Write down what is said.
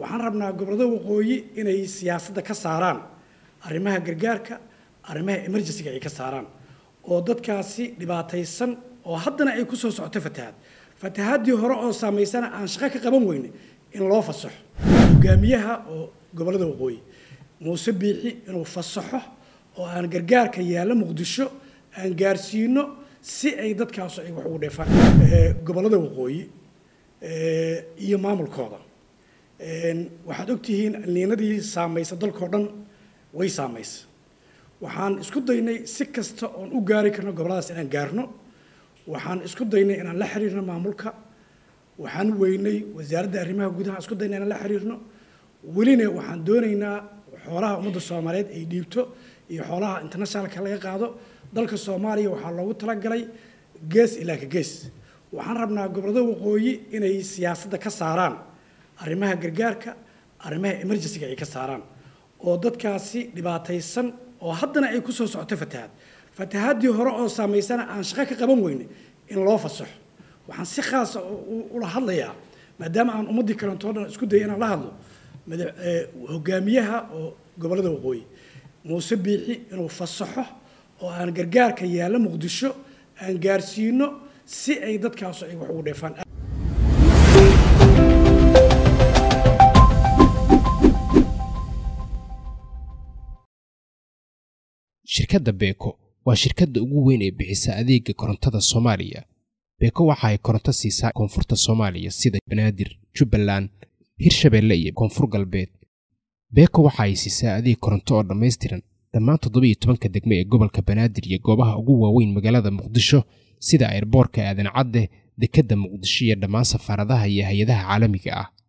waxaan rabnaa gobollada waqooyi inay siyaasadda ka saaraan arrimaha gargaarka arrimaha emergencyga ay ka saaraan oo dadkaasi dhibaataysan oo haddana ay ku soo socoto fatahaad fatahaadii hore oo saamaysana aan shaqo ka qaban weyne in loo fasaxo hogaamiyaha oo gobollada waqooyi muuse biixi inuu fasaxo oo aan gargaarka yaalla muqdisho aan gaarsiino si ay dadkaasu ay wax ugu dheefaan gobollada waqooyi iyo maamulkooda waxaad ogtihiin alniinadii saamaysa dalkao dhan way saamaysa waxaan isku daynay si kasta oon u gaari karno gobolladaas inaan gaarno waxaan isku daynay inaan la xiriirno maamulka waxaan weynay wasaaradda arrimaha gudaha isku daynay inaan la xiriirno welina waxaan doonaynaa xoolaha ummadda soomaaliyeed ay dhiibto iyo xoolaha internationalka laga qaado dalka soomaaliya waxaa loogu talagalay gees ilaa ka gees waxaan rabnaa gobollada waqooyi inay siyaasadda ka saaraan arrimaha gargaarka arrimaha emergencyga ay ka saaraan oo dadkaasi dhibaataysan oo haddana ay ku soo socoto fatahaad fatahaadii hore oo saamaysana aan shaqo ka qaban weyne in loo fasaxo waxaan si khaasa ula hadlayaa maadaama aan ummaddii kalentoo dhan isku daya inaan la hadlo hogaamiyaha oo gobollada waqooyi muuse biixi inuu fasaxo oo aan gargaarka yaalla muqdisho aan gaarsiino si ay dadkaasu ay wax ugu dheefaan shirkadda beeko waa shirkadda ugu weyn ee bixisa adeega korontada soomaaliya beeko waxa ay koronto siisaa koonfurta soomaaliya sida banaadir jubbaland hirshabeelle iyo koonfur galbeed beeko waxa ay siisaa adeeg koronto oo dhammaystiran dhammaan toddobiiyo tobanka degmo ee gobolka banaadir iyo goobaha ugu waaweyn magaalada muqdisho sida ayrboorka aadan cadde dekedda muqdisho iyo dhammaan safaaradaha iyo hay-adaha caalamiga ah